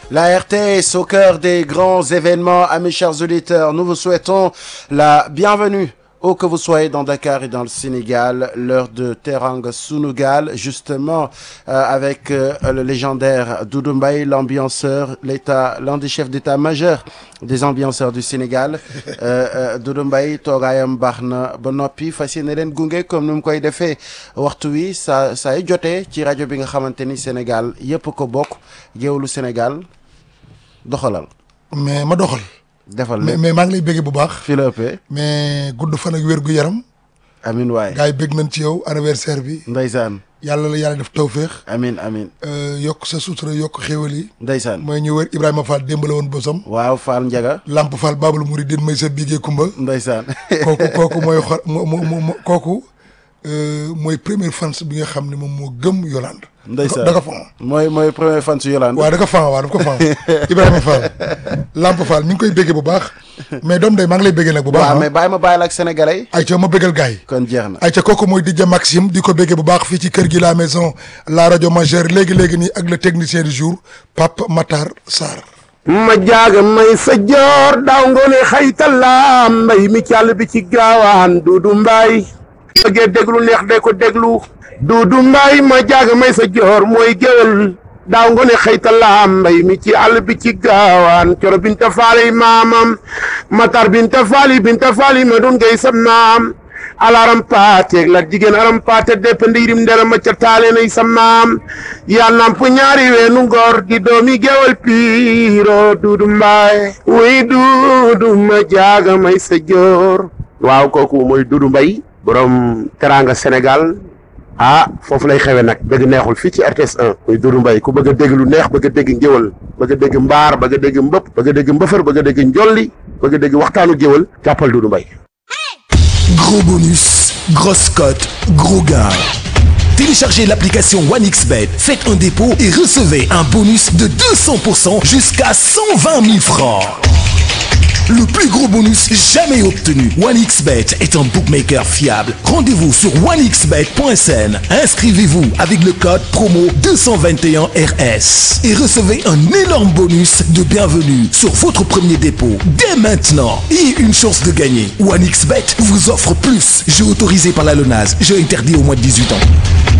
La RTS au cœur des grands événements, amis chers auditeurs, nous vous souhaitons la bienvenue où que vous soyez dans Dakar et dans le Sénégal, l'heure de Teranga Sunugal, justement euh, avec euh, le légendaire Doudou Mbaye, l'ambianceur, l'état, l'un des chefs d'état-major des ambianceurs du Sénégal euh, Doudou Mbaye toogaayam baax na ba noppi fas yéene leen gunge comme ni mu koy defee waxtu wi saa saa yu jotee ci rajo bi nga xamante ni Sénégal yëpp ko bokk géewlu Sénégal doxalal mais ma doxal. defal mais lépp mais maa ngi lay bëggee bu baax. fi la ëppee mais gudd fan ak wér gu yaram. amin waay gars yi bëgg nañ ci yow anniversaire bi. ndeysaan yàlla la yàlla def tawféex. amin amin euh, yokk sa sutura yokk xéwal yi. ndeysaan mooy ñu wër Ibrahima Fall démb la woon bosam. waaw Fall Njaga Lamp Fall Babul Mouridine may sa bigee Kumba. ndeysaan kooku kooku mooy xor mo mo mo kooku euh, mooy première fans bi nga xam ne moom moo gëm Yolande. ndeysaan da ko fan. mooy mooy premier fan su Yolande waaw da ko fan waaw da ko fan Ibrahima Fall Lamp Fall ñu ngi koy béggee bu baax mais doom day maa ngi lay béggee nag bu baax waaw ah. mais bàyyi ma bàyyi la ak sénégalais yi ayca ma bégal gars yi. kon jeex na ayca kooku mooy DJ Maxime di ko béggee bu baax fii ci kër gi la maison la rajo majeure léegi léegi nii ak le technicien du jour Pape Matar Sarr. ma jaaga may sa joor daaw ngoone xaytala mbay mi càll bi ci gaawaan duudu mbaay bëggee déglu neex de ko déglu duudu mbaay ma jaaga may sa joor mooy géwél daaw ngoone xaytala mbay mi ci àll bi ci gaawaan coro binta faali maamam matar binta faali binta faali ma dun ngay sa maam alaram paateeg la jigéen aram paate depp ndiirim ndera ma ca taale nay sa maam yaa namp ñaari weenu ngor di doomi gewal piiro duudu mbaay wuy duudu ma jaaga may sa joor waaw kooku mooy duudu mbay borom teranga sénégal ah foofu lay xewe nag dëgg neexul fii ci RTS 1 muy duudu mbay ku bëgg a dégg lu neex bëgg a dégg ngéwal bëgg a dégg mbaar bëgg a dégg mbëpp bëgg a dégg mbëfër bëgg a dégg njolli bëgg a dégg waxtaanu géwal jàppal duudu mbay Gros bonus, grosse cote, gros gain. Téléchargez l'application OneXBet, faites un dépôt et recevez un bonus de 200% jusqu'à 120 000 francs. Le plus gros bonus jamais obtenu. OneXBet est un bookmaker fiable. Rendez-vous sur onexbet.sn. Inscrivez-vous avec le code promo 221RS et recevez un énorme bonus de bienvenue sur votre premier dépôt dès maintenant et une chance de gagner. OneXBet vous offre plus. Jeu autorisé par la LONASE. Jeu interdit au moins de 18 ans.